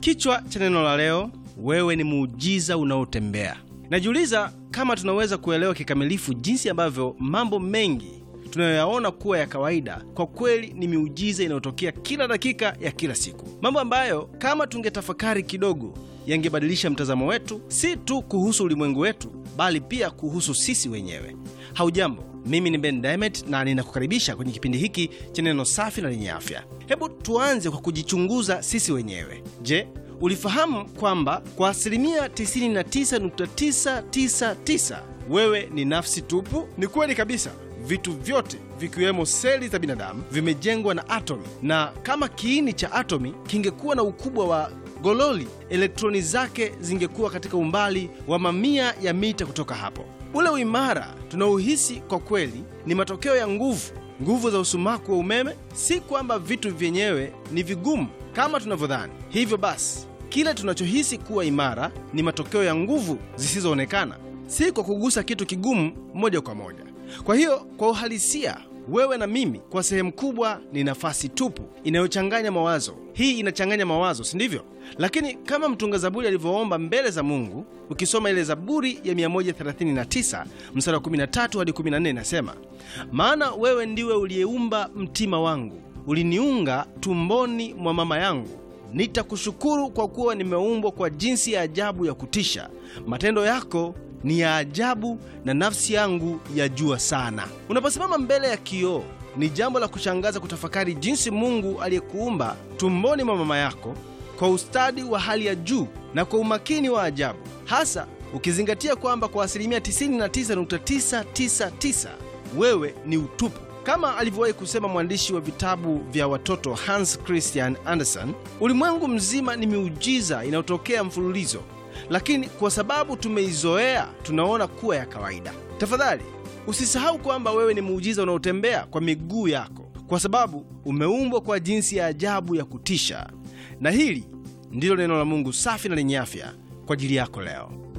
Kichwa cha neno la leo, wewe ni muujiza unaotembea. Najiuliza kama tunaweza kuelewa kikamilifu jinsi ambavyo mambo mengi tunayoyaona kuwa ya kawaida kwa kweli ni miujiza inayotokea kila dakika ya kila siku, mambo ambayo kama tungetafakari kidogo yangebadilisha mtazamo wetu, si tu kuhusu ulimwengu wetu, bali pia kuhusu sisi wenyewe. Haujambo, mimi ni Ben Diamond na ninakukaribisha kwenye kipindi hiki cha neno safi na lenye afya. Hebu tuanze kwa kujichunguza sisi wenyewe. Je, ulifahamu kwamba kwa asilimia 99.999 wewe ni nafsi tupu? Ni kweli kabisa. Vitu vyote vikiwemo seli za binadamu vimejengwa na atomi, na kama kiini cha atomi kingekuwa na ukubwa wa gololi, elektroni zake zingekuwa katika umbali wa mamia ya mita kutoka hapo. Ule uimara tunaohisi kwa kweli ni matokeo ya nguvu, nguvu za usumaku wa umeme. Si kwamba vitu vyenyewe ni vigumu kama tunavyodhani. Hivyo basi, kile tunachohisi kuwa imara ni matokeo ya nguvu zisizoonekana, si kwa kugusa kitu kigumu moja kwa moja. Kwa hiyo, kwa uhalisia wewe na mimi kwa sehemu kubwa ni nafasi tupu inayochanganya mawazo. Hii inachanganya mawazo, si ndivyo? Lakini kama mtunga Zaburi alivyoomba mbele za Mungu, ukisoma ile Zaburi ya 139 mstari wa 13 hadi 14, inasema maana wewe ndiwe uliyeumba mtima wangu, uliniunga tumboni mwa mama yangu. Nitakushukuru kwa kuwa nimeumbwa kwa jinsi ya ajabu ya kutisha. Matendo yako ni ya ajabu na nafsi yangu yajua sana. Unaposimama mbele ya kioo, ni jambo la kushangaza kutafakari jinsi Mungu aliyekuumba tumboni mwa mama yako kwa ustadi wa hali ya juu na kwa umakini wa ajabu, hasa ukizingatia kwamba kwa asilimia 99.999 wewe ni utupu. Kama alivyowahi kusema mwandishi wa vitabu vya watoto Hans Christian Andersen, ulimwengu mzima ni miujiza inayotokea mfululizo lakini kwa sababu tumeizoea tunaona kuwa ya kawaida. Tafadhali usisahau kwamba wewe ni muujiza unaotembea kwa miguu yako, kwa sababu umeumbwa kwa jinsi ya ajabu ya kutisha. Na hili ndilo neno la Mungu safi na lenye afya kwa ajili yako leo.